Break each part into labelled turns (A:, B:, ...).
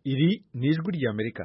A: iri ni ijwi ry'amerika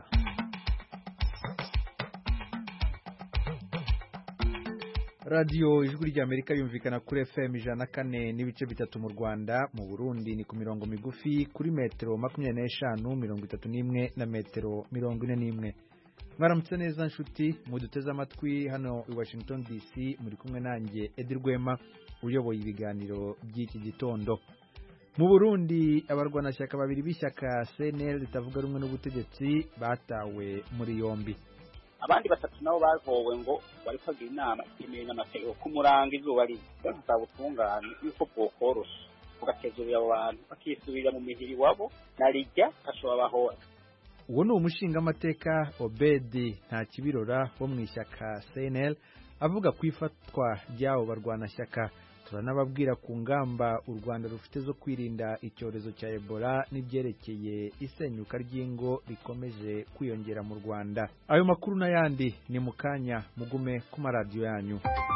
A: radiyo ijwi ry'amerika yumvikana kuri fm ijana na kane n'ibice bitatu mu rwanda mu burundi ni ku mirongo migufi kuri metero makumyabiri n'eshanu mirongo itatu n'imwe na metero mirongo ine n'imwe mwaramutse neza nshuti muduteze amatwi hano i washington dc muri kumwe nanjye edi rwema uyoboye ibiganiro by'iki gitondo mu burundi abarwanashyaka babiri b'ishyaka cnl ritavuga rumwe n'ubutegetsi batawe muri yombi
B: abandi batatu nabo bahowe ngo bari kwagira inama yemewe n'amategeko kumuranga izuba riva basaba ubutungane yuko bwokorosha bugatezurira abo bantu bakisubirira mu mihiri wabo na rijya ashobora bahora
A: uwo ni umushingamateka obedi nta kibirora wo mu ishyaka cnl avuga ku ifatwa ry'abo barwanashyaka turanababwira ku ngamba u rwanda rufite zo kwirinda icyorezo cya ebola n'ibyerekeye isenyuka ry'ingo rikomeje kwiyongera mu rwanda ayo makuru n'ayandi ni mu kanya mugume ku maradiyo yanyu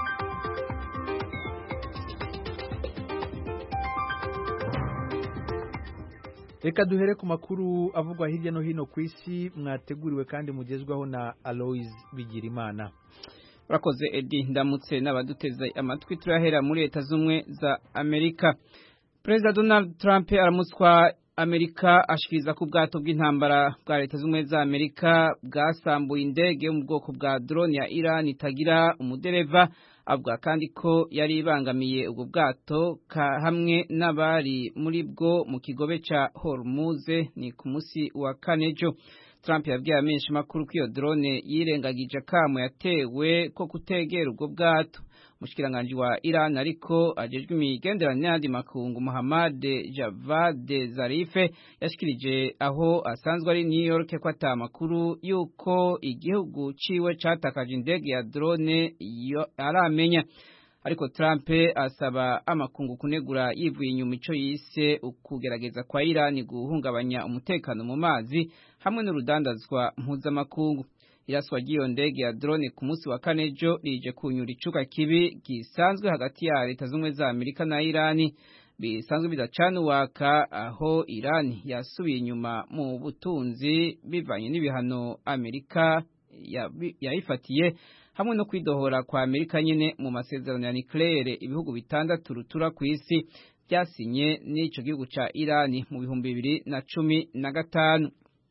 A: reka duhere ku makuru avugwa hirya no hino ku isi mwateguriwe kandi mugezwaho na aloise bigirimana
C: urakoze edi ndamutse n'abaduteze amatwi turahera muri leta z'ubumwe za amerika perezida donald trump aramutswa amerika ashikiriza ko ubwato bw'intambara bwa leta z'ubumwe za amerika bwasambuye indege yo mu bwoko bwa drone ya iran itagira umudereva avuga kandi ko yari ibangamiye ubwo bwato hamwe n'abari muri bwo mu kigobe cya hormuze ni ku munsi wa kane ejo Trump yabwiye amenshi makuru ko iyo drone yirengagije akamo yatewe ko kutegera ubwo bwato umushikiranganji wa Iran ariko ajejwe imigenderanire n'andi makungu Muhammad Javad Zarife yashikirije aho asanzwe ari New York ko ata makuru yuko igihugu ciwe catakaje indege ya drone aramenya ariko Trump asaba amakungu kunegura yivuye inyuma ico yise ukugerageza kwa Iran guhungabanya umutekano mu mazi hamwe n'urudandazwa mpuzamakungu iraswa ry'iyo ndege ya drone ku munsi wa kane ejo rije kunyura icuka kibi gisanzwe hagati ya leta z'ubumwe za amerika na irani bisanzwe bidacana uwaka aho irani yasubiye inyuma mu butunzi bivanye n'ibihano amerika yayifatiye hamwe no kwidohora kwa amerika nyine mu masezerano ya nucleaire ibihugu bitandatu rutura ku isi byasinye n'ico gihugu ca irani mu bihumbi bibiri na cumi na gatanu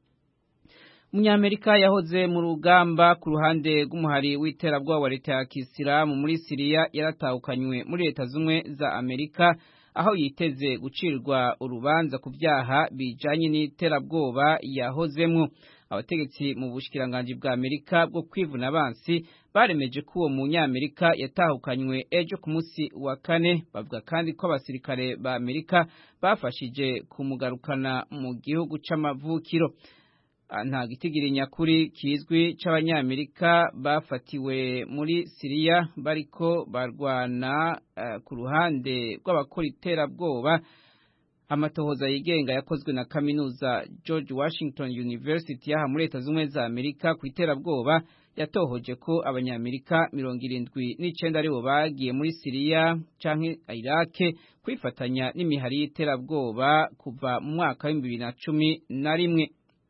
C: umunyamerika yahoze mu rugamba ku ruhande rw'umuhari w'iterabwoba wa leta ya kisilamu muri siriya yaratahukanywe muri leta z'ubumwe za amerika aho yiteze gucirwa urubanza ku byaha bijanye n'iterabwoba yahozemwo abategetsi mu bushikiranganji bwa amerika bwo kwivuna abansi baremeje ko uwo munyamerika yatahukanywe ejo ku munsi wa kane bavuga kandi ko abasirikare ba amerika bafashije kumugarukana mu gihugu c'amavukiro nta gitigiri nyakuri kizwi c'abanyamerika bafatiwe muri siriya bariko barwana uh, ku ruhande rw'abakora iterabwoba amatohoza yigenga yakozwe na kaminuza George Washington University yaha muri leta z'ubumwe za Amerika ku iterabwoba yatohoje ko abanyamerika mirongo irindwi n'icenda aribo bagiye muri Siriya canke Iraq kwifatanya n'imihari y'iterabwoba kuva mu mwaka w'ibihumbi bibiri na cumi na rimwe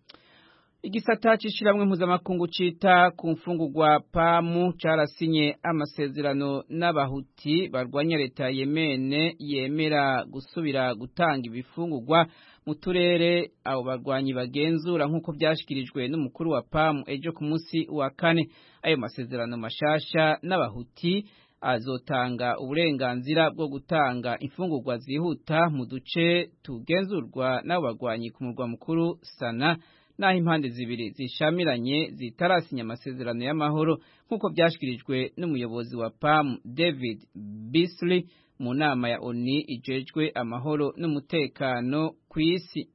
C: igisata c'ishiramwe mpuzamakungu cita ku mfungurwa pamu carasinye amasezerano n'abahuti barwanya leta ya yemene yemera gusubira gutanga ibifungurwa mu turere abo barwanyi bagenzura nk'uko vyashikirijwe n'umukuru wa pamu ejo ku munsi wa kane ayo masezerano mashasha n'abahuti azotanga uburenganzira bwo gutanga imfungurwa zihuta mu duce tugenzurwa n'abo barwanyi ku murwa mukuru sana naho impande zibiri zishamiranye zitarasinya amasezerano y'amahoro nk'uko byashyikirijwe n'umuyobozi wa PAM David Beasley mu nama ya ONU ijejwe amahoro n'umutekano ku isi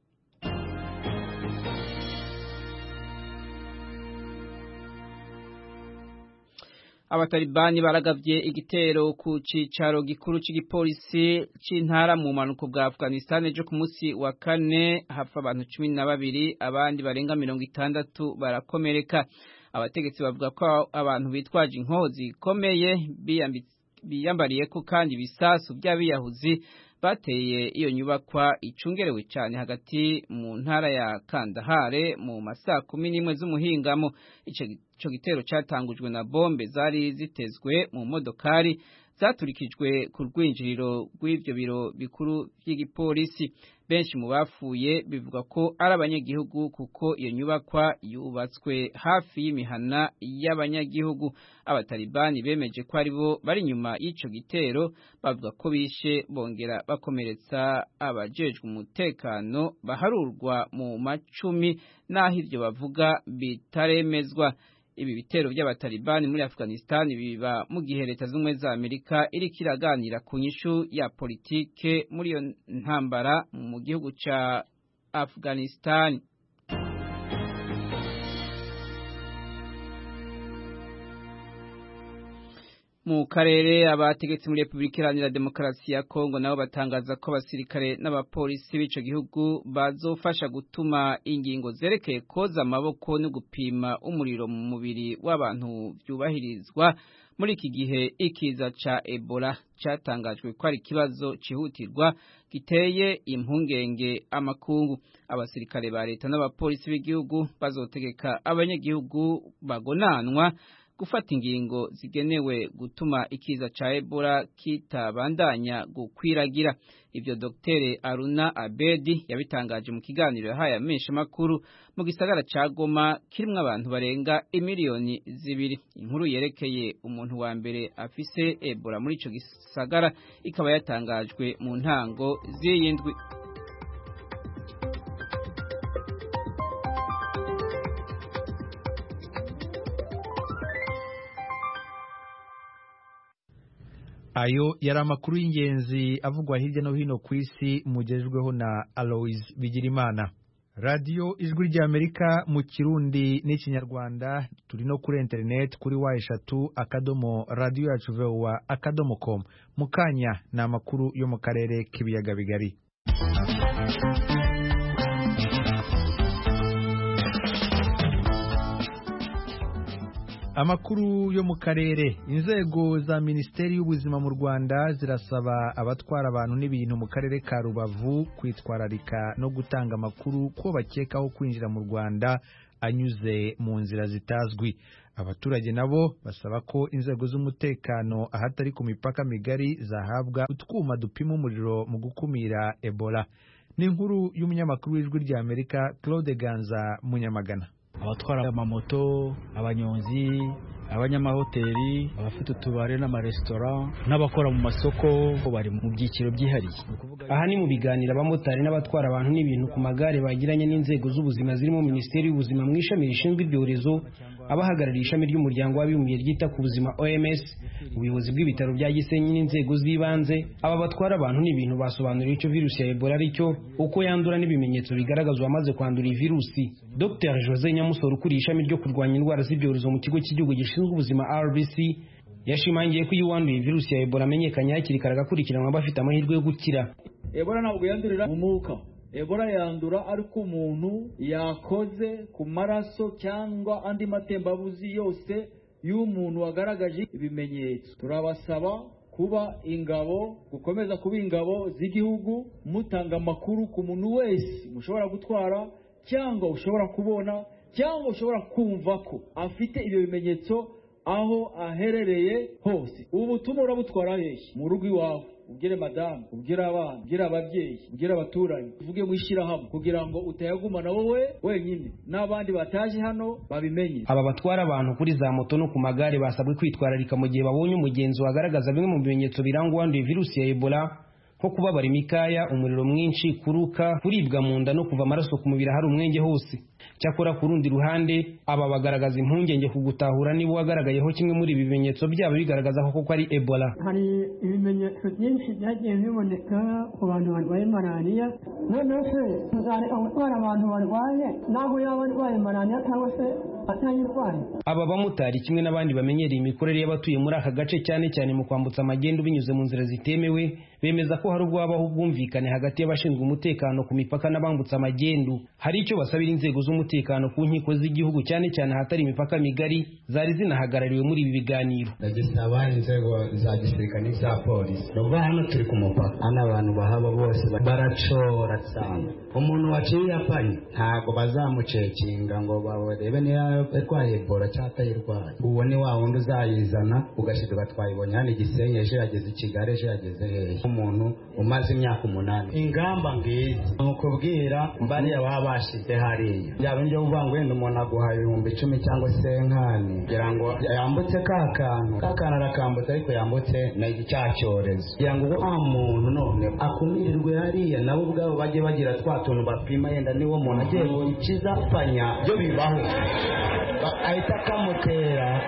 C: abatalibani baragavye igitero ku cicaro gikuru c'igipolisi c'intara mu manuko bwa Afghanistan ejo ku munsi wa kane hapfa abantu cumi na babiri abandi barenga mirongo itandatu barakomereka abategetsi bavuga ko abantu bitwaje inkoho zikomeye biyambariye ko kandi ibisasu by'abiyahuzi bateye iyo nyubakwa icungerewe cyane hagati mu ntara ya Kandahare mu masaa kumi n'imwe z'umuhingamo ico gitero cyatangujwe na bombe zari zitezwe mu modokari zaturikijwe ku rwinjiriro rw'ibyo biro bikuru by'igipolisi benshi mu bapfuye bivuga ko ari abanyagihugu kuko iyo nyubakwa yubatswe hafi y'imihana y'abanyagihugu abatalibani bemeje ko ari bo bari inyuma y'ico gitero bavuga ko bishe bongera bakomeretsa abajejwe umutekano baharurwa mu macumi n'aho ivyo bavuga bitaremezwa ibi bitero by'abatalibani muri Afghanistan biba mu gihe leta z'ubumwe za Amerika iriko iraganira ku nyishu ya politike muri iyo ntambara mu gihugu ca Afghanistan mu karere abategetsi muri Republika Iharanira Demokarasi ya Kongo nabo batangaza ko abasirikare n'abapolisi b'ico gihugu bazofasha gutuma ingingo zerekeye koza amaboko no gupima umuriro mu mubiri w'abantu byubahirizwa muri iki gihe ikiza ca Ebola catangajwe ko ari ikibazo cihutirwa giteye impungenge amakungu abasirikare ba leta n'abapolisi b'igihugu bazotegeka abanyagihugu bagonanwa gufata ingingo zigenewe gutuma ikiza ca Ebola kitabandanya gukwiragira ivyo Dr Aruna Abedi yabitangaje mu kiganiro yahaye amenshi makuru mu gisagara ca Goma kirimwo abantu barenga imiliyoni zibiri inkuru yerekeye umuntu wa mbere afise Ebola muri ico gisagara ikaba yatangajwe mu ntango z'iyindwi
A: ayo yari amakuru y'ingenzi avugwa hirya no hino ku isi mugejejweho na Alois Bigirimana radiyo ijwi ry'amerika mu kirundi n'ikinyarwanda turi no kuri interineti kuri wa eshatu akadomo radiyo yacu vowa akadomo komu mu kanya ni amakuru yo mu karere k'ibiyaga bigari amakuru yo mu karere inzego za minisiteri y'ubuzima mu rwanda zirasaba abatwara abantu n'ibintu mu karere ka rubavu kwitwararika no gutanga amakuru ko bakekaho kwinjira mu rwanda anyuze mu nzira zitazwi abaturage nabo basaba ko inzego z'umutekano ahatari ku mipaka migari zahabwa utwuma dupima umuriro mu gukumira ebola ni inkuru y'umunyamakuru w'ijwi ry'amerika claude ganza munyamagana
D: abatwara amamoto abanyonzi abanyamahoteli abafite utubare n'amaresitora n'abakora mu masoko bari mu byiciro byihariye
E: aha ni mu biganiro abamotari n'abatwara abantu n'ibintu ku magare bagiranye n'inzego z'ubuzima zirimo minisiteri y'ubuzima mu ishami rishinzwe ibyorezo abahagarariye ishami ry'umuryango w'abibumbye ryita ku buzima OMS ubuyobozi bw'ibitaro bya Gisenyi n'inzego z'ibanze aba batwara abantu n'ibintu basobanuriye icyo virusi ya Ebola ari cyo uko yandura n'ibimenyetso bigaragaza uwamaze kwandura iyi virusi Dr Jose Nyamusoro ukuriye ishami ryo kurwanya indwara z'ibyorezo mu kigo cy'igihugu gishinzwe ubuzima RBC yashimangiye ko iyo uwanduye virusi ya Ebola amenyekanye hakiri kare agakurikiranwa bafite amahirwe yo gukira
F: Ebola ntabwo yandurira mu mwuka Ebola yandura ariko umuntu yakoze ku maraso cyangwa andi matembabuzi yose y'umuntu wagaragaje ibimenyetso turabasaba kuba ingabo gukomeza kuba ingabo z'igihugu mutanga amakuru ku muntu wese mushobora gutwara cyangwa ushobora kubona cyangwa ushobora kumva ko afite ibyo bimenyetso aho aherereye hose ubu butumwa urabutwara hehe mu rugo iwawe ubwire madamu ubwire abana ubwire ababyeyi ubwire abaturanyi uvuge mu ishyirahamwe kugira ngo utayagumana wowe wenyine n'abandi bataje hano babimenye
E: aba batwara abantu kuri za moto no ku magare basabwe kwitwararika mu gihe babonye umugenzi wagaragaza bimwe mu bimenyetso biranga uwanduye virusi ya ebola nko kubabara imikaya umuriro mwinshi kuruka kuribwa mu nda no kuva amaraso ku mubiri ahari umwenge hose cyakora ku rundi ruhande aba bagaragaza impungenge ku gutahura niba uwagaragayeho kimwe muri ibi bimenyetso byaba bigaragaza ko koko ari ebola
G: hari ibimenyetso byinshi byagiye biboneka ku bantu barwaye malariya noneho se uzareka gutwara abantu barwaye naho yaba arwaye malariya cyangwa se ntayirwaye
E: aba bamotari kimwe n'abandi bamenyereye imikorere y'abatuye muri aka gace cyane cyane mu kwambutsa amagendu binyuze mu nzira zitemewe bemeza ko hari ubwo habaho ubwumvikane hagati y'abashinzwe umutekano ku mipaka n'abambutsa amagendu hari icyo basabira inzego z'umutekano ku nkiko z'igihugu cyane cyane ahatari imipaka migari zari zinahagarariwe muri ibi biganiro
H: ndagisaba inzego za gisirikare n'ibya polisi nubwo hano turi ku mupaka hano abantu bahaba bose baracora cyane umuntu waciye apanye ntabwo bazamucekinga ngo barebe niba yarwaye ebola cyangwa atayirwaye uwo ni wa wundi uzayizana ugashiduka twayibonye hano igisenyi ejo yageze i kigali ejo yageze hehe umuntu umaze imyaka umunani ingamba ngizi ni ukubwira bariya baba bashize hariya byaba njye uvuga ngo wenda umuntu aguha ibihumbi icumi cyangwa se nkani kugira ngo yambutse ka kantu ka kantu arakambutse ariko yambutse na cya cyorezo kugira ngo wa muntu none akumirirwe hariya nabo ubwabo bajye bagira twa tuntu bapima yenda niwo muntu agiye gukiza panya byo bibaho ahita akamutera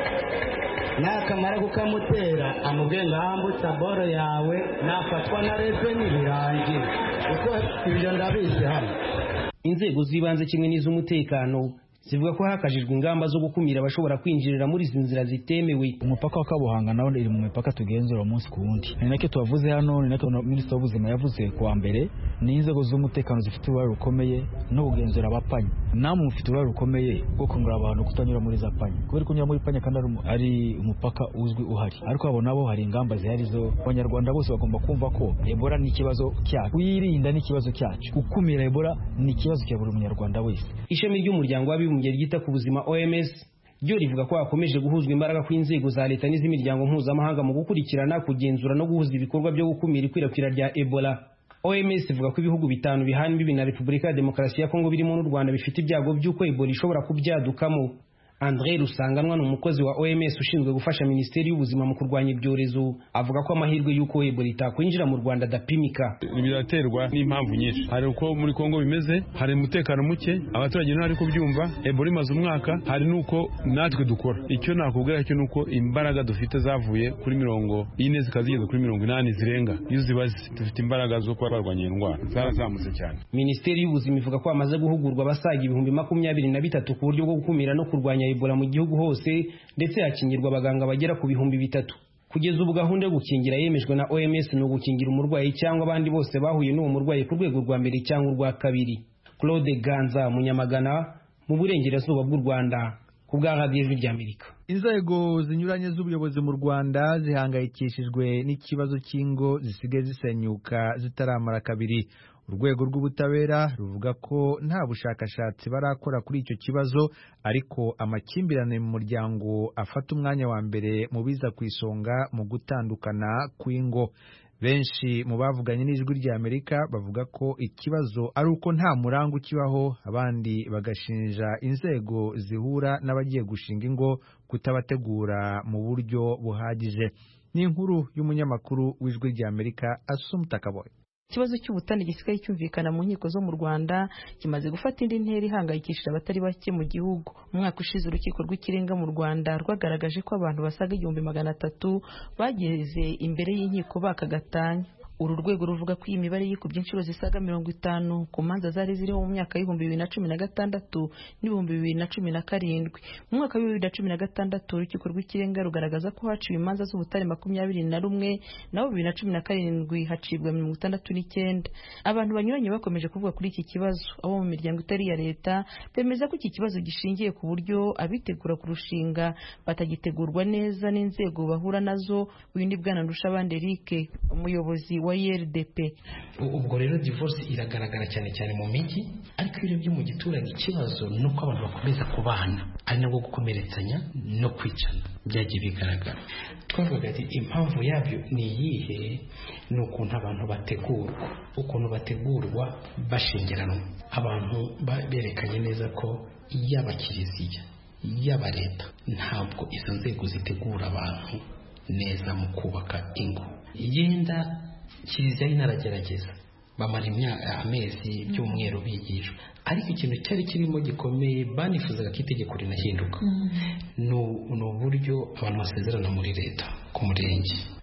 H: nakamara kukamutera amubwiye ngo ahambutse boro yawe nafatwa na reveni birangira kuko ibyo ndabizi hano
E: inzego z'ibanze kimwe n'iz'umutekano zivuga ko hakajijwe ingamba zo gukumira abashobora kwinjirira muri izi nzira zitemewe
D: umupaka wa kabuhanga nawo iri mu mipaka tugenzura umunsi ku wundi ni nacyo tuwavuze hano ni nacyo minisitiri w'ubuzima yavuze kuwa mbere ni inzego z'umutekano zifite uruhare rukomeye no kugenzura abapanya namwe mufite uruhare rukomeye rwo kungura abantu kutanyura muri za panya kubera kunyura muri panya kandi ari umupaka uzwi uhari ariko abo nabo hari ingamba zihari zo abanyarwanda bose bagomba kumva ko ebola ni ikibazo cyacu kuyirinda ni ikibazo cyacu gukumira ebola ni ikibazo cya buri munyarwanda wese
E: ishami ry'umuryango w'abibumbye ryita ku buzima OMS ryo rivuga ko hakomeje guhuzwa imbaraga kw'inzego za leta n'iz'imiryango mpuzamahanga mu gukurikirana kugenzura no guhuza ibikorwa byo gukumira ikwirakwira rya Ebola OMS ivuga ko ibihugu bitanu bihana imbibi na Repubulika ya Demokarasi ya Kongo birimo n'u Rwanda bifite ibyago by'uko Ebola ishobora kubyadukamo André Rusanganwa ni umukozi wa OMS ushinzwe gufasha Minisiteri y'Ubuzima mu kurwanya ibyorezo avuga ko amahirwe y'uko Ebola itakwinjira mu Rwanda adapimika
I: biraterwa n'impamvu nyinshi hari uko muri Kongo bimeze hari umutekano muke abaturage ntari kubyumva Ebola imaze umwaka hari nuko natwe dukora icyo nakubwira cyo nuko imbaraga dufite zavuye kuri mirongo ine zikaba zigeze kuri mirongo inani zirenga iyo zibaze dufite imbaraga zo kuba barwanya iyo ndwara zarazamutse cyane
E: Minisiteri y'Ubuzima ivuga ko hamaze guhugurwa abasaga ibihumbi makumyabiri na bitatu ku buryo bwo gukumira no kurwanya Ebola mu gihugu hose ndetse hakingirwa abaganga bagera ku bihumbi bitatu kugeza ubu gahunda yo gukingira yemejwe na OMS ni ugukingira umurwayi cyangwa abandi bose bahuye n'uwo murwayi ku rwego rwa mbere cyangwa urwa kabiri Claude Ganza Munyamagana mu burengerazuba bw'u Rwanda ku bwa radiyo ijwi ry'Amerika
A: inzego zinyuranye z'ubuyobozi mu Rwanda zihangayikishijwe n'ikibazo cy'ingo zisigaye zisenyuka zitaramara kabiri urwego rw'ubutabera ruvuga ko nta bushakashatsi barakora kuri icyo kibazo ariko amakimbirane mu muryango afata umwanya wa mbere mu biza ku isonga mu gutandukana kw'ingo benshi mu bavuganye n'ijwi ry'Amerika bavuga ko ikibazo ari uko nta murango ukibaho abandi bagashinja inzego zihura n'abagiye gushinga ingo kutabategura mu buryo buhagije ni inkuru y'umunyamakuru w'ijwi ry'Amerika Asumta Kaboye
J: ikibazo cy'ubutane gisigaye cyumvikana mu nkiko zo mu Rwanda kimaze gufata indi ntera ihangayikishije abatari bake mu gihugu umwaka ushize urukiko rw'ikirenga mu Rwanda rwagaragaje ko abantu basaga igihumbi magana atatu bageze imbere y'inkiko baka gatanya uru rwego ruvuga ko iyi mibare yikubye inshuro zisaga mirongo itanu ku manza zari ziriho mu myaka y'ibihumbi bibiri na cumi na gatandatu n'ibihumbi bibiri na cumi na karindwi mu mwaka w'ibihumbi bibiri na cumi na gatandatu urukiko rw'ikirenga rugaragaza ko haciwe imanza z'ubutare makumyabiri na rumwe naho bibiri na cumi na karindwi hacibwa mirongo itandatu n'icyenda abantu banyuranye bakomeje kuvuga kuri iki kibazo abo mu miryango itari iya leta bemeza ko iki kibazo gishingiye ku buryo abitegura kurushinga batagitegurwa neza n'inzego bahura nazo windi bwana ndushabandi Eric umuyobozi wa IRDP
K: ubwo rero divorce iragaragara cyane cyane mu mijyi ariko iyo urebye mu giturage ikibazo ni uko abantu bakomeza kubana ari nabwo gukomeretsanya no kwicana byagiye bigaragara twavuga ati impamvu yabyo ni iyihe ni ukuntu abantu bategurwa ukuntu bategurwa bashingiranwa abantu berekanye neza ko yaba kiliziya yaba leta ntabwo izo nzego zitegura abantu neza mu kubaka ingo yenda kiliziya inaragerageza bamara amezi by'umweru bigishwa ariko ikintu cyari kirimo gikomeye banifuzaga ko itegeko rinahinduka ni uburyo abantu basezerana muri leta ku murenge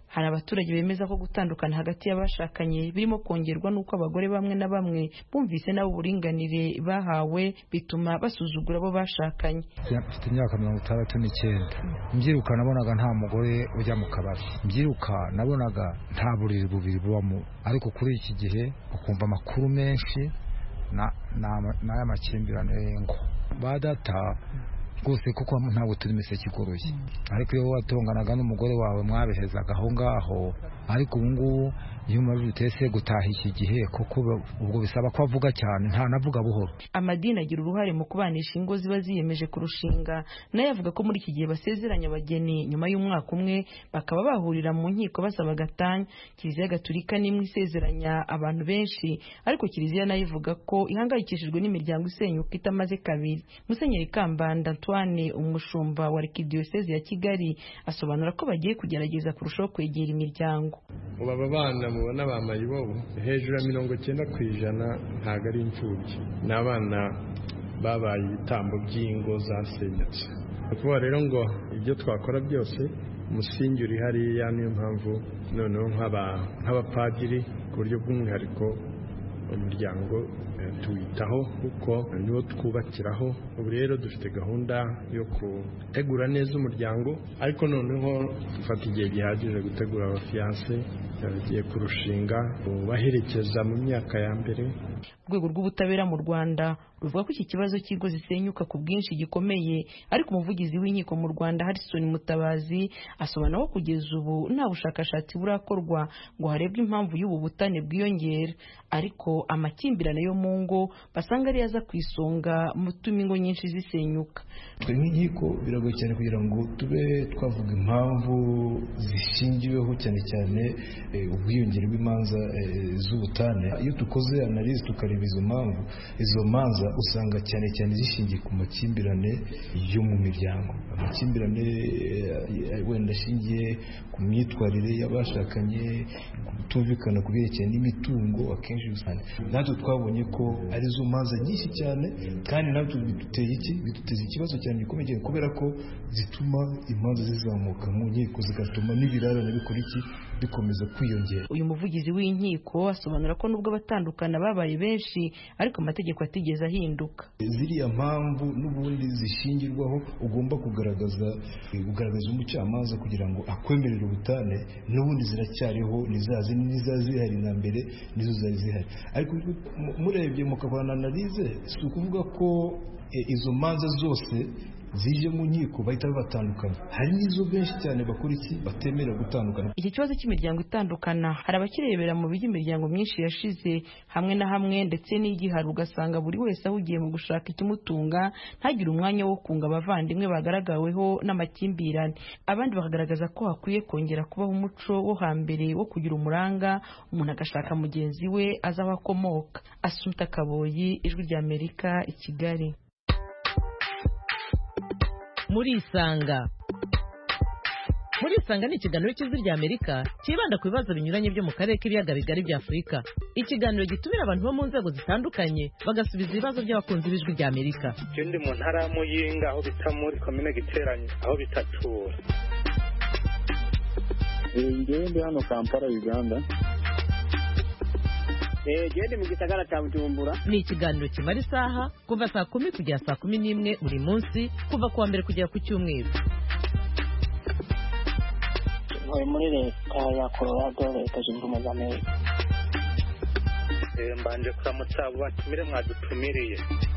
J: hari abaturage bemeza ko gutandukana hagati y'abashakanye birimo kongerwa n'uko abagore bamwe na bamwe bumvise nabo uburinganire bahawe bituma basuzugura abo bashakanye
L: mfite imyaka mirongo itandatu n'icyenda mbyiruka nabonaga nta mugore ujya mu kabari mbyiruka nabonaga nta buriri bubiri bubamo ariko kuri iki gihe ukumva amakuru menshi n'aya makimbirane ngo ba data rwose kuko ntabwo turi imiseke igoroye ariko iyo watonganaga n'umugore wawe mwabihezaga aho ngaho ariko ubu ngubu iyo umaze utese gutaha iki gihe kuko ubwo bisaba ko avuga cyane ntanavuga buhoro
J: amadini agira uruhare mu kubanisha ingo ziba ziyemeje kurushinga nayo avuga ko muri iki gihe basezeranya abageni nyuma y'umwaka umwe bakaba bahurira mu nkiko basaba gatanya kiliziya gatulika n'imwe isezeranya abantu benshi ariko kiliziya nayo ivuga ko ihangayikishijwe n'imiryango isenyuka itamaze kabiri musenyeri kambanda antoine umushumba wa arikidiyoseze ya kigali asobanura ko bagiye kugerageza kurushaho kwegera imiryango
M: ubu aba bana mubona bambaye ibobo hejuru ya mirongo icyenda ku ijana ntabwo ari imfubyi ni abana babaye ibitambo by'ingo zasenyutse ni ukuvuga rero ngo ibyo twakora byose umusingi uri hariya niyo mpamvu noneho nk'abapadiri ku buryo bw'umwihariko umuryango tuwitaho kuko niwo twubakiraho ubu rero dufite gahunda yo gutegura neza umuryango ariko noneho dufata igihe gihagije gutegura abafiyanse bagiye kurushinga baherekeza mu myaka ya mbere
J: urwego rw'ubutabera mu rwanda ruvuga ko iki kibazo cy'ingo zisenyuka ku bwinshi gikomeye ariko umuvugizi w'inkiko mu rwanda harrison mutabazi asobanura ko kugeza ubu nta bushakashatsi burakorwa ngo harebwe impamvu y'ubu butane bwiyongera ariko amakimbirane yo mu ngo basanga ariyo aza ku isonga mu tuma ingo nyinshi zisenyuka
N: twe nk'inkiko biragoye cyane kugira ngo tube twavuga impamvu zishingiweho cyane cyane ubwiyongere bw'imanza z'ubutane iyo dukoze analize tukareba izo mpamvu izo manza usanga cyane cyane zishingiye ku makimbirane yo mu miryango amakimbirane wenda ashingiye ku myitwarire y'abashakanye kutumvikana ku byerekeye n'imitungo akenshi usanga natwe twabonye ko arizo manza nyinshi cyane kandi natwe biduteye iki biduteza ikibazo cyane gikomeye cyane kubera ko zituma imanza zizamuka mu nkiko zigatuma n'ibirarane bikora iki bikomeza kwiyongera
J: uyu muvugizi w'inkiko asobanura ko nubwo abatandukana babaye benshi ariko amategeko atigeze ahinduka
N: ziriya mpamvu n'ubundi zishingirwaho ugomba kugaragaza kugaragaza umucamanza kugira ngo akwemerere ubutane n'ubundi ziracyariho niza zihari na mbere nizo zari zihari ariko murebye mukabona analize si ukuvuga ko izo manza zose zije mu nkiko bahita babatandukanya hari n'izo benshi cyane bakora iki batemera gutandukana
J: iki kibazo cy'imiryango itandukana hari abakirebera mu bijya imiryango myinshi yashize hamwe na hamwe ndetse n'igihari ugasanga buri wese ahugiye mu gushaka ikimutunga ntagire umwanya wo kunga abavandimwe bagaragaweho n'amakimbirane abandi bakagaragaza ko hakwiye kongera kubaho umuco wo hambere wo kugira umuranga umuntu agashaka mugenzi we azi aho akomoka asumpta kaboyi ijwi ry'amerika i kigali
O: murisanga murisanga ni ikiganiro cy'ijwi rya amerika cyibanda ku bibazo binyuranye byo mu karere k'ibiyaga bigari bya afurika ikiganiro gitumira abantu bo mu nzego zitandukanye bagasubiza ibibazo by'abakunzi b'ijwi rya amerika
P: icyo ndi mu ntara ya muyinga aho bita muri komine giteranye aho bitatura
Q: ngewe ndi hano kampala uganda
O: gende mu gisagara cya bujumbura ni ikiganiro kimara isaha kuva saa kumi kugera saa kumi n'imwe buri munsi kuva ku wa mbere kugera ku cyumweru
R: ntuye muri leta ya colorado leta zunze ubumwe za amerika
P: mbanje kuramutsa abo batumire mwadutumiriye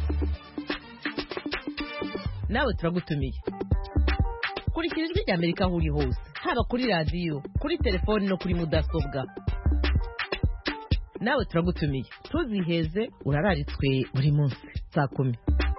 O: nawe turagutumiye kurikira ijwi rya amerika aho uri hose haba kuri radiyo kuri telefoni no kuri mudasobwa nawe turagutumiye ntuziheze urararitswe buri munsi saa kumi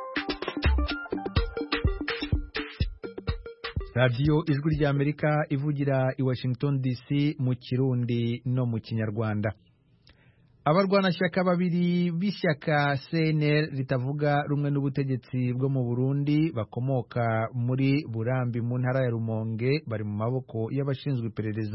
A: radiyo ijwi ry'amerika ivugira i washington dc mu kirundi no mu kinyarwanda abarwanashyaka babiri b'ishyaka cnr ritavuga rumwe n'ubutegetsi bwo mu burundi bakomoka muri burambi mu ntara ya rumonge bari mu maboko y'abashinzwe iperereza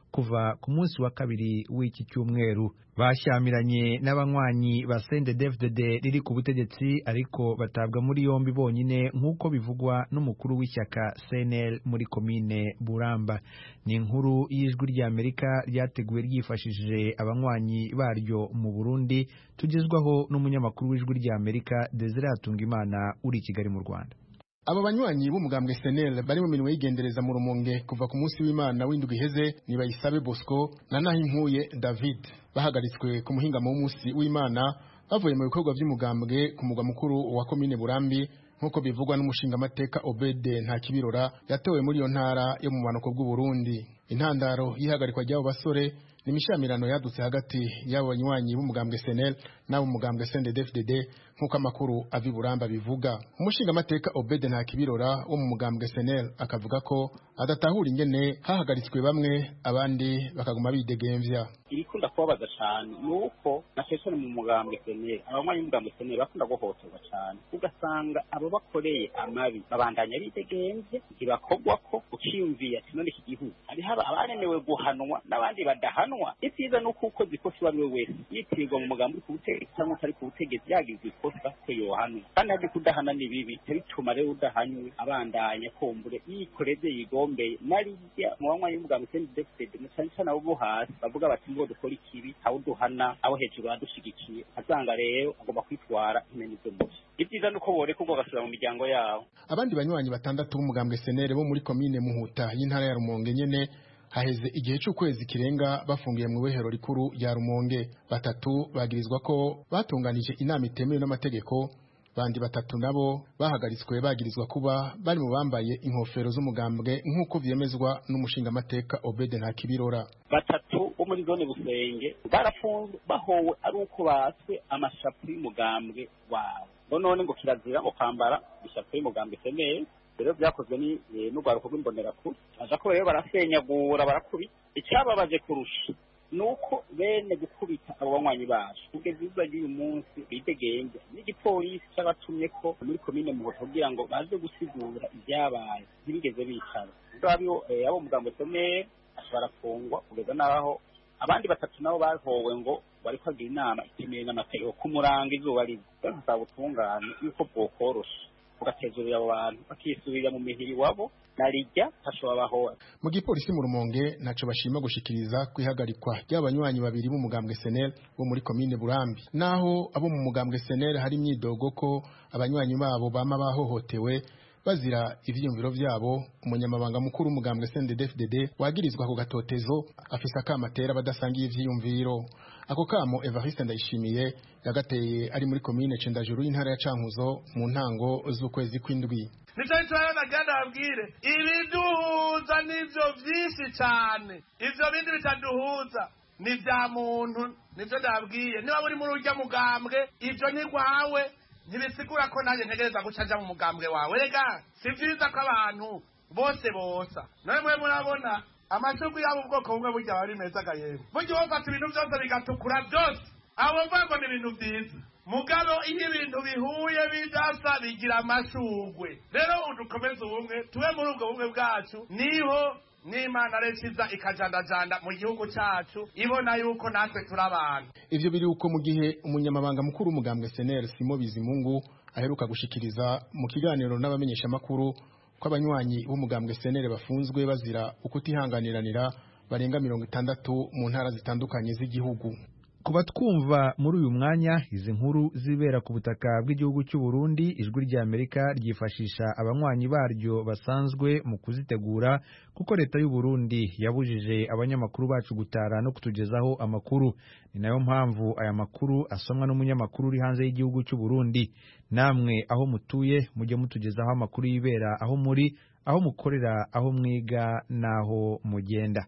A: kuva ku munsi wa kabiri w'iki cyumweru bashyamiranye n'abanywanyi ba CNDD-FDD riri ku butegetsi ariko batabwa muri yombi bonyine nk'uko bivugwa n'umukuru w'ishyaka CNL muri komine Buramba ni inkuru y'ijwi ry'Amerika ryateguwe ryifashishije abanywanyi baryo mu Burundi tugezwaho n'umunyamakuru w'ijwi ry'Amerika Desire Hatungimana uri i Kigali mu Rwanda
S: abo banywanyi b'umugambwe senel bari mu mirimo y'igendereza mu rumonge kuva ku munsi w'imana w'indwi iheze ni bayisabe bosco na nahimpuye david bahagaritswe ku muhingamo w'umunsi w'imana bavuye mu bikorwa by'umugambwe ku mugwa mukuru wa komine burambi nk'uko bivugwa n'umushingamateka obede nta kibirora yatewe muri iyo ntara yo mu bumanuko bw'uburundi intandaro y'ihagarikwa ry'abo basore ni imishamirano yadutse hagati y'abo banywanyi b'umugambwe senel n'abo mugambwe sndfdd nk'uko amakuru ava i buramba bivuga umushingamateka obede nta kibirora wo mu mugambwe senel akavuga ko adatahura ingene hahagaritswe bamwe abandi bakaguma bidegemvya
B: ibikunda kubabaza cyane ni uko na cyane mu mugambwe seneri abanywanyi b'umugambwe seneri bakunda guhohoterwa cyane ugasanga abo bakoreye amabi babandanya bidegenvye ntibakogwa ko uciyumviye ati none iki gihugu hariho abaremewe guhanwa n'abandi badahanwa ivyiza ni uko ukoze ikosa uwo ari we wese yitirirwa mu mugambi uri ku butegetsi cyangwa utari ku butegetsi yagize ikosa ko yohanwa kandi hari kudahana ni bibi bituma rero udahanywe abandanya kumbure yikoreze yigombeye narirya mu banywanyi b'umugambwe seneri na cyane cyane abo bo hasi bavuga bati ngo dukora ikibi aho duhana abo hejuru badushigikiye asanga rero agomba kwitwara impene zo mubi ibyiza ni uko boreka ubwo bagasubira mu miryango yabo
S: abandi banywanyi batandatu b'umugambwe senere bo muri komine muhuta y'intara ya rumonge nyene haheze igihe cy'ukwezi kirenga bafungiye mu ibohero rikuru rya rumonge batatu bagirizwa ko batunganije inama itemewe n'amategeko bandi batatu nabo bahagaritswe bagirizwa kuba bari mu bambaye inkofero z'umugambwe nk'uko vyemezwa n'umushingamateka obede nta kibirora
B: batatu bo muri zone busenge barafunzwe bahowe ari uko batswe amashapu y'umugambwe wabo none ngo kirazira ngo kwambara ishapu y'umugambwe seneye rero byakozwe ni n'urwaruko rw'imbonerakure aja ko rero barasenyagura barakubita icyababaje kurusha nuko bene gukubita abo banywanyi bacu kugeza izuba ry'uyu munsi bidegenze n'igipolisi cy'abatumye ko muri komine muhoto kugira ngo baze gusigura ibyabaye ntibigeze bicara abo abo mugambo someye barafungwa kugeza n'aho abandi batatu nabo bahowe ngo bari kwagira inama itemewe n'amategeko kumuranga izuba riva rero nsaba ubutungane yuko bwokorosha bugatezurira abo bantu bakisubirira mu mihiri wabo narijya hashobora bahora
S: mu gipolisi mu rumonge ntaco bashima gushikiriza kwihagarikwa ry'abanywanyi babiri b'umugambwe senel bo muri komine burambi naho abo mu mugambwe senel hari imyidogo ko abanywanyi babo bama bahohotewe bazira ivyiyumviro vyabo umunyamabanga mukuru w'umugambwe CNDD-FDD wagirizwa ku gatotezo afise akamatera badasangiye ivyiyumviro ako kamo Evariste Ndayishimiye yagateye ari muri komine Cendajuru y'intara ya Cankuzo mu ntango z'ukwezi kw'indwi
T: nicyo gituma nagenda babwire ibiduhuza nivyo vyinshi cane ivyo bindi bitaduhuza ni vya muntu nivyo ndabwiye niba buri muri urya mugambwe ivyo ni rwawe ntibisigura ko nanjye ntegereza guca nja mu mugambwe wawe rega si vyiza ko abantu bose bosa nawe mwe murabona amashurwe yabo ubwoko bumwe burya aba ari meza ga yemwe burya wofata ibintu byose bigatukura byose abo mvuga ngo ni ibintu vyiza mugabo iyo ibintu bihuye bidasa bigira amashurwe rero udukomeze ubumwe tube muri ubwo bumwe bwacu niho n'imana rekiza ikajandajanda mu gihugu cacu ibona yuko natwe turi abantu
S: ivyo biri uko mu gihe umunyamabanga mukuru w'umugambwe senel simo bizimungu aheruka gushikiriza mu kiganiro n'abamenyeshamakuru ko abanywanyi b'umugambwe senel bafunzwe bazira ukutihanganiranira barenga mirongo itandatu mu ntara zitandukanye z'igihugu
A: kuba twumva muri uyu mwanya izi nkuru zibera ku butaka bw'igihugu cy'u Burundi ijwi ry'Amerika ryifashisha abanywanyi baryo basanzwe mu kuzitegura kuko leta y'u Burundi yabujije abanyamakuru bacu gutara no kutugezaho amakuru ni nayo mpamvu aya makuru asomwa n'umunyamakuru uri hanze y'igihugu cy'u Burundi namwe aho mutuye mujye mutugezaho amakuru yibera aho muri aho mukorera aho mwiga n'aho mugenda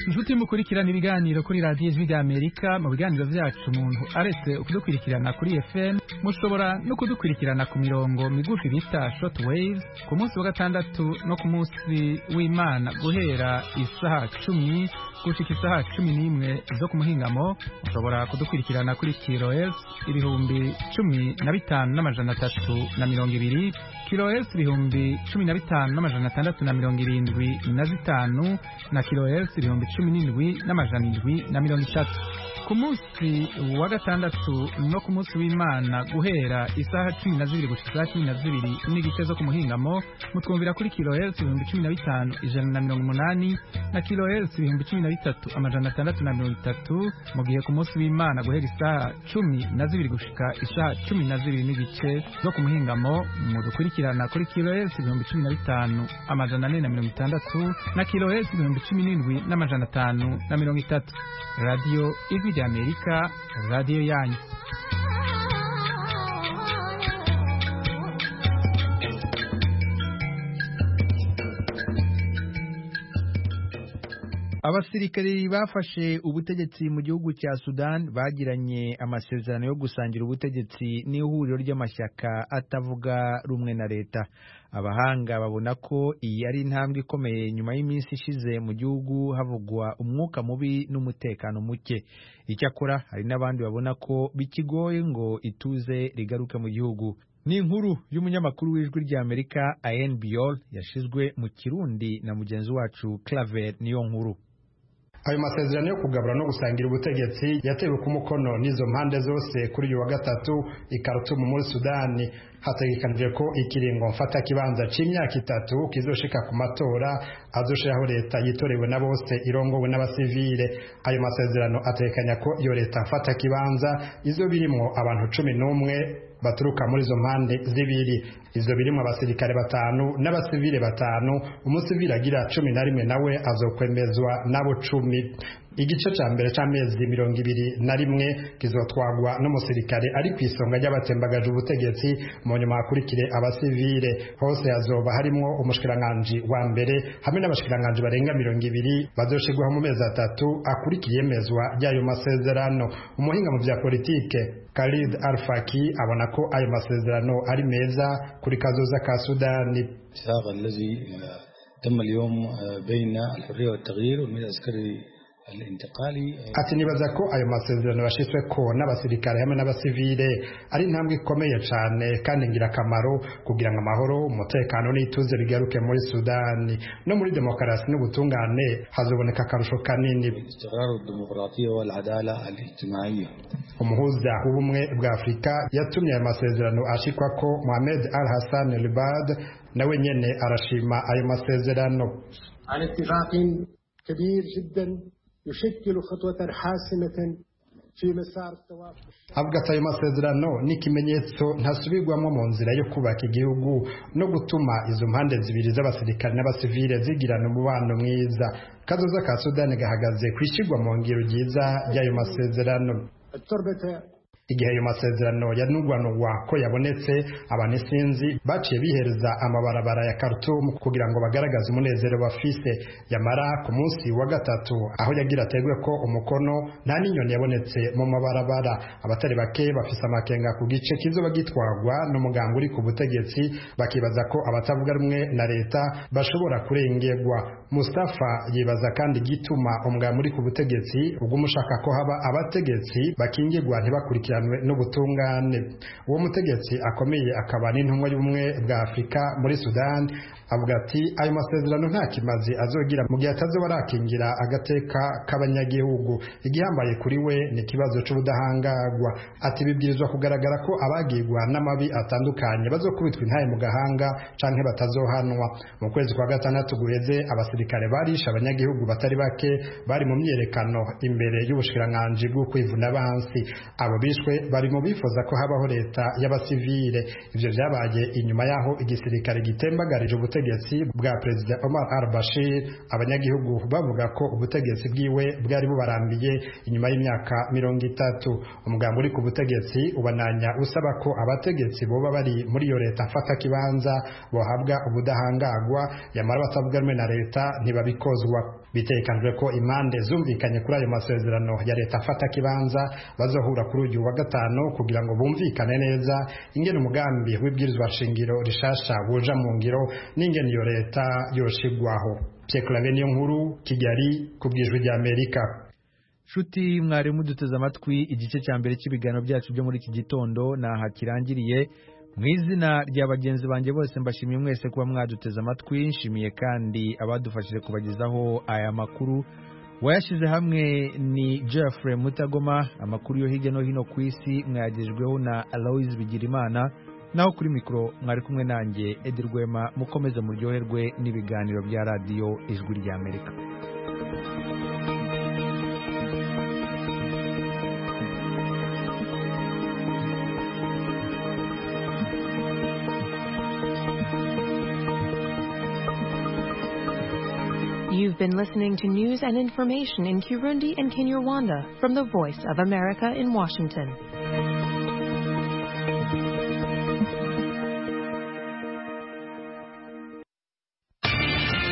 U: inshuti mukurikirana ibiganiro kuri radiyo ijwi rya amerika mu biganiro byacu umuntu aretse kudukurikirana kuri fm mushobora no kudukurikirana ku mirongo migufi bita short waves ku munsi wa gatandatu no ku munsi w'imana guhera isaha cumi gushika isaha cumi n'imwe zo ku muhingamo mushobora kudukurikirana kuri kilohertz ibihumbi cumi na bitanu n'amajana atatu na mirongo ibiri kilohertz ibihumbi cumi na bitanu n'amajana atandatu na mirongo irindwi na zitanu na kilohertz ibihumbi cumi n'indwi n'amajana indwi na mirongo itatu ku munsi wa gatandatu no ku munsi w'imana guhera isaha cumi na zibiri gushika isaha cumi na zibiri n'igice zo ku muhingamo mutwumvira kuri kilohertz ibihumbi cumi na bitanu ijana na mirongo umunani na kilohertz ibihumbi cumi na bitatu amajana atandatu na mirongo itatu mu gihe ku munsi w'imana guhera isaha cumi na zibiri gushika isaha cumi na zibiri n'igice zo ku muhingamo mudukurikirana kuri kilohertz ibihumbi cumi na bitanu amajana ane na mirongo itandatu na kilohertz ibihumbi cumi n'indwi n'amajana atanu na mirongo itatu radiyo ijwi rya amerika radiyo yanyu
A: abasirikari bafashe ubutegetsi mu gihugu cya sudan bagiranye amasezerano yo gusangira ubutegetsi n'ihuriro ry'amashyaka atavuga rumwe na leta abahanga babona ko iyi ari intambwe ikomeye nyuma y'iminsi ishize mu gihugu havugwa umwuka mubi n'umutekano muke icyakora hari n'abandi babona ko bikigoye ngo ituze rigaruke mu gihugu ni inkuru y'umunyamakuru w'ijwi ry'amerika ayen biol yashizwe mu kirundi na mugenzi wacu claver niyo nkuru
V: ayo masezerano yo kugabura no gusangira ubutegetsi yatewe ku mukono n'izo mpande zose kuri uyu wa gatatu i Khartoum muri Sudani hategekanijwe ko ikiringo mfata kibanza c'imyaka itatu kizoshika ku matora azoshiraho leta yitorewe na bose irongowe n'abasivile ayo masezerano atekanya ko iyo leta mfata kibanza izo birimwo abantu cumi n'umwe baturuka muri izo mpande zibiri izo birimwo abasirikare batanu n'abasivile batanu umusivile agira cumi na rimwe nawe azokwemezwa n'abo cumi igice ca mbere c'amezi mirongo ibiri na rimwe kizotwagwa n'umusirikare ari ku isonga ry'abatembagaje ubutegetsi mu nyuma hakurikire abasivile hose hazoba harimwo umushikiranganji wa mbere hamwe n'abashikiranganji barenga mirongo ibiri bazoshirwaho mu mezi atatu akurikiye yemezwa ry'ayo masezerano umuhinga mu vya politike Khalid Al-Faki abona ko ayo masezerano ari meza kuri kazoza ka Sudani
W: تم اليوم بين الحرية والتغيير والميل العسكري
V: ati nibaza ko ayo masezerano yashyizwe ko n'abasirikare hamwe n'abasivile ari intambwe ikomeye cyane kandi ingirakamaro kugira ngo amahoro umutekano n'ituze bigaruke muri sudani no muri demokarasi n'ubutungane hazoboneka akarusho kanini umuhuza w'ubumwe bwa afurika yatumye ayo masezerano ashikwa ko mohamed al hassan ribad nawe nyene arashima ayo masezerano
X: كبير جدا يشكل خطوة حاسمة في مسار التوافق
V: avuga ati ayo masezerano ni ikimenyetso ntasubirwamo mu nzira yo kubaka igihugu no gutuma izo mpande zibiri z'abasirikare n'abasivile zigirana umubano mwiza kazoza ka sudani gahagaze ku ishyirwa mu ngiro ryiza ry'ayo masezerano igihe ayo masezerano yanugwanugwa ko yabonetse abantu isinzi baciye bihereza amabarabara ya Khartoum kugira ngo bagaragaze umunezero bafise yamara ku munsi wa gatatu aho yagira ategwe ko umukono nta n'inyoni yabonetse mu mabarabara abatari bake bafise amakenga ku gice kizoba gitwagwa n'umugambi uri ku butegetsi bakibaza ko abatavuga rumwe na leta bashobora kurengerwa Mustafa yibaza kandi gituma umugambi uri ku butegetsi ubw'umushaka ko haba abategetsi bakingirwa ntibakurikiranwe n'ubutungane uwo mutegetsi akomeye akaba n'intumwa y'ubumwe bwa afurika muri sudani avuga ati ayo masezerano nta kimazi azogira mu gihe atazoba arakingira agateka k'abanyagihugu igihambaye kuri we ni ikibazo c'ubudahangarwa ati bibwirizwa kugaragara ko abagirwa n'amabi atandukanye bazokubitwa intaye mu gahanga canke batazohanwa mu kwezi kwa gatandatu guheze abasirikare barishe abanyagihugu batari bake bari mu myerekano imbere y'ubushikiranganji bwo kwivuna bansi abo bishwe bishwe bari mu bifuza ko habaho leta y'abasivile ivyo vyabaye inyuma yaho igisirikare gitembagarije ubutegetsi bwa perezida Omar al-Bashir abanyagihugu bavuga ko ubutegetsi bwiwe bwari bubarambiye inyuma y'imyaka mirongo itatu umugambi uri ku butegetsi ubananya usaba ko abategetsi boba bari muri iyo leta mfata kibanza bohabwa ubudahangagwa yamara batavuga rumwe na leta ntibabikozwa bitekanijwe ko impande zumvikanye kuri ayo masezerano ya leta afata kibanza bazohura kuri uyu wa gatanu kugira ngo bumvikane neza ingene umugambi w'ibwirizwa shingiro rishasha wuja mu ngiro n'ingene iyo leta yoshigwaho Pierre Claver niyo nkuru Kigali ku bwijwi rya Amerika
A: nshuti mwarimu duteze amatwi igice cya mbere cy'ibiganiro byacu byo muri iki gitondo naha kirangiriye mu izina rya bagenzi banjye bose mbashimiye mwese kuba mwaduteze amatwi nshimiye kandi abadufashije kubagezaho aya makuru wayashyize hamwe ni Jeffrey Mutagoma amakuru yo hirya no hino ku isi mwayagejweho na Aloise Bigirimana naho kuri mikoro mwari kumwe nanjye Edi Rwema mukomeze muryoherwe n'ibiganiro bya radiyo ijwi ry'Amerika
C: You've been listening to news and information in Kirundi and Kinyarwanda from the Voice of America in Washington.